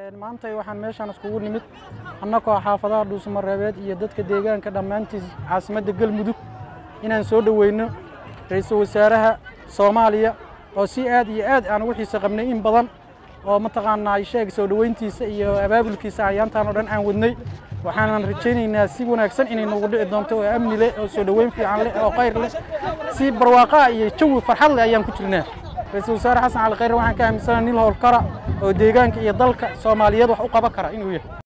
maanta waxaan meeshaan iskugu nimid annagoo xaafadaha dhuusamareebeed iyo dadka deegaanka dhammaantiis caasimadda galmudug inaan soo dhoweyno ra-iisul wasaaraha soomaaliya oo si aad iyo aad aan ugu xiise qabnay in badan oo mataqaanaa sheeg soo dhoweyntiisa iyo abaabulkiisa ayaantaan oo dhan aan wadnay waxaanan rajaynaynaa si wanaagsan inay nagu dhici doonto oo amni leh oo soo dhoweyn fiican leh oo khayr leh si barwaaqaa iyo jawi farxad leh ayaan ku jirnaa ra-iisul wasaare xasan cali khayre waxaan ka aaminsanaha nin howlkara oo deegaanka iyo dalka soomaaliyeed wax u qaban kara inuu yahay